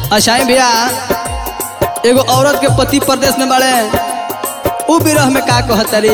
अशाई भैया एगो औरत के पति प्रदेश में बाड़े उ विरह में का कहतरी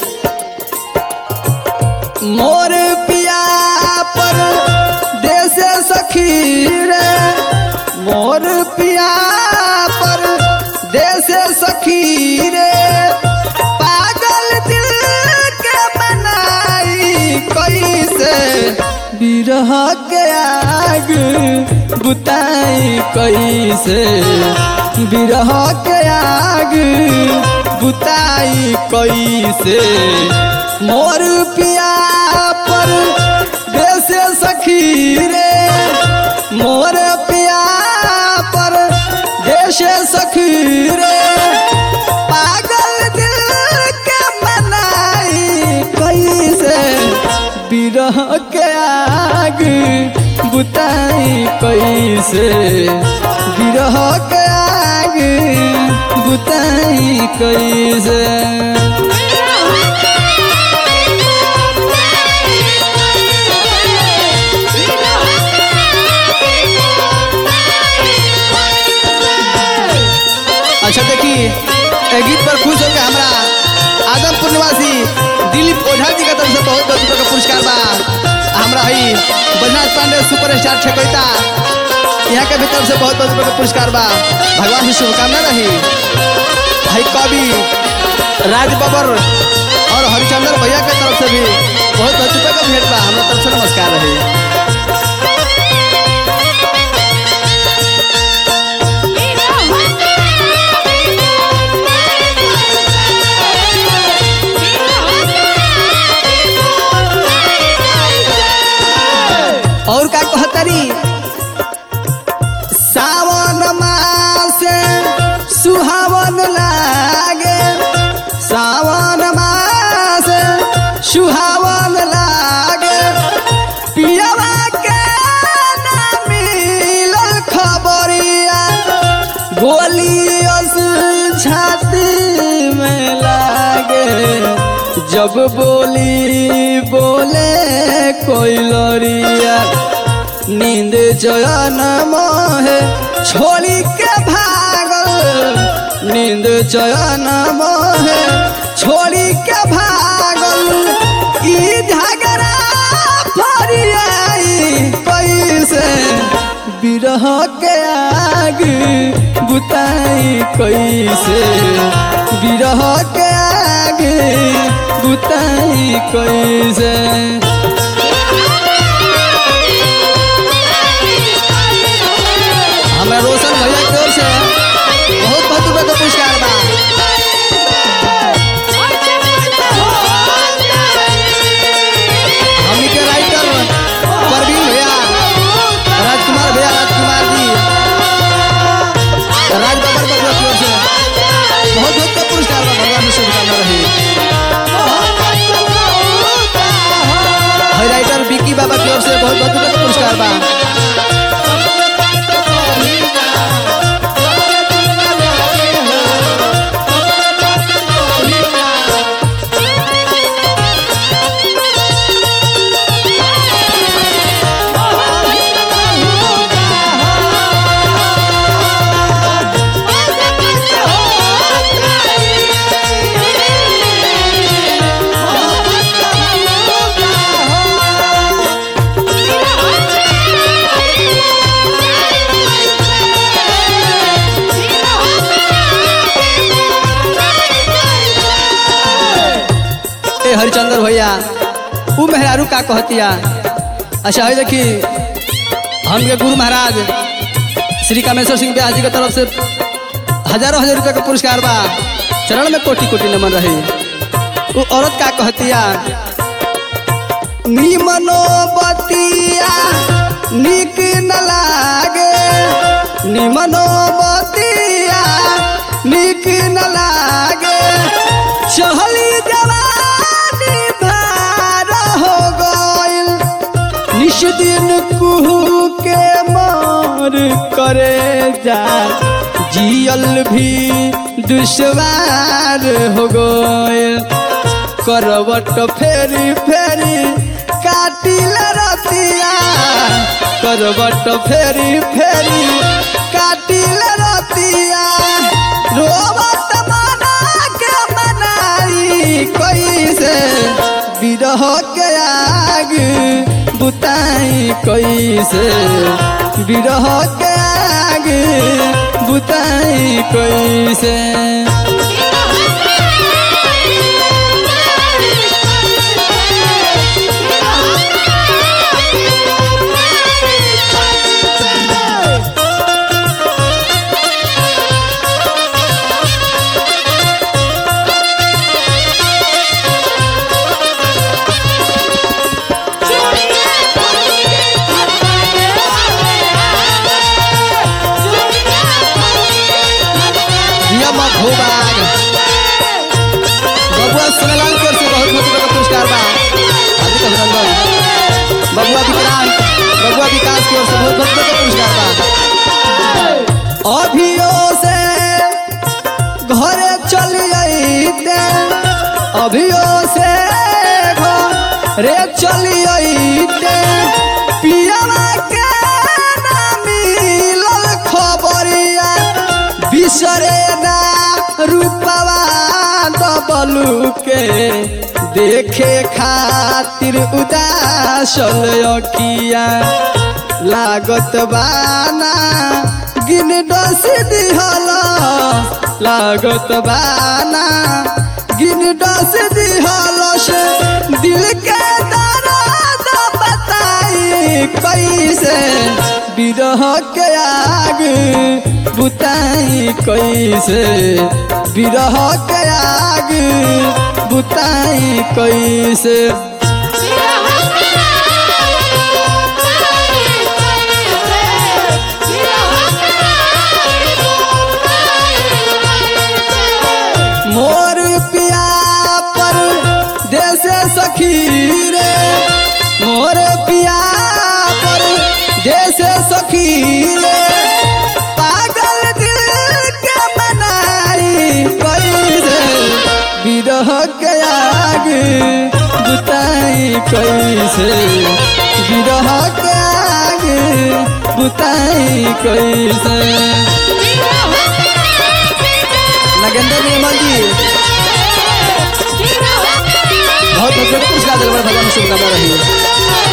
मोर पिया पर देश सखी रे मोर पिया पर देश सखी रे पागल दिल के बनाई कैसे बिरह के आग बुताई कैसे बिरह के आग बुताई कैसे मोर पिया पर देश सखी रे मोर पिया पर देश सखी रे पागल दिल के मनाई कैसे बिरह के आग बुताई कैसे बिरह के आग बुताई कैसे अच्छा देखी ए गीत पर खुश होकर हमरा आदमपुर निवासी दिलीप ओझा जी का तरफ से बहुत बहुत रुपये का पुरस्कार बा हमरा हई बजनाथ पांडे सुपर स्टार छकैता यहाँ के भी तरफ से बहुत बहुत रुपये का पुरस्कार बा भगवान से शुभकामना रही हई कवि राज बबर और हरिचंद्र भैया के तरफ से भी बहुत बहुत रुपये का भेंट बा हमरा तरफ से नमस्कार रही और का कहतरी सावन मास सुहावन लागे सावन मास सुहावन लागे पियवा के ना मिलल खबरिया गोलियस छाती में लागे जब बोली बोले कोई लरिया नींद चयन मोहे छोड़ी के भागल नींद चयन मोहे छोड़ी के भागल ई झगड़ा फरियाई कैसे बिरह के आग बुताई कैसे बिरह के आग बुताई कैसे हमें रोशन भैया की ओर से बहुत बहुत रुपये का पुरस्कार बा हमनी के राइटर परवीन भैया राजकुमार भैया राजकुमार जी राज बबर बबुआ की ओर से बहुत बहुत का पुरस्कार बा भगवान में शुभकामना रही हई राइटर विकी बाबा की ओर से बहुत बहुत रुपये का पुरस्कार बा ए हरिचंद्र भैया उ मेहरारू का कहतिया अच्छा है देखी हमके गुरु महाराज श्री कामेश्वर सिंह ब्यास जी के तरफ से हजारों हजार रुपये का पुरस्कार बा चरण में कोटि कोटि नमन रही वो औरत का कहतिया निमनो बतिया निक न लागे निमनो बतिया निक न लागे चहली जवानी भार हो गइल निश दिन कुहू के मार करे जा जियल भी दुश्वार हो गइल करवट फेरी फेरी काटिल रतिया करवट फेरी फेरी काटी कैसे बिरह के आग बुताई कैसे बिरह के आग बुताई कैसे नियम भूभाग बबुआ सुनलाल की ओर से बहुत बहुत बड़ा पुरस्कार बा हार्दिक अभिनंदन बबुआ विक्रांत बबुआ विकास की ओर से बहुत बहुत बड़ा पुरस्कार बा अभियो से घरे चल जाइते अभियो से घरे चल जाइते पियावा के ना मिलल खबरिया बिसरे ना रूपवा दबलू के देखे खातिर उदासल अखिया लागत बाना गिन डस दिहल लागत बाना गिन डस दिहल से दिल के दर्द बताई कैसे बिरह के आग बुताई कैसे बिरह के आग बुताई कैसे मोर पिया पर देश सखी रे मोर पिया पर देश सखी रे पागल दिल के बनाई कैसे बिरह के आग बुताई कैसे बिरह के आग बुताई कैसे नगेंद्र निर्मल जी बहुत बहुत पुरस्कार दिलबर भगवान शुभकामना रही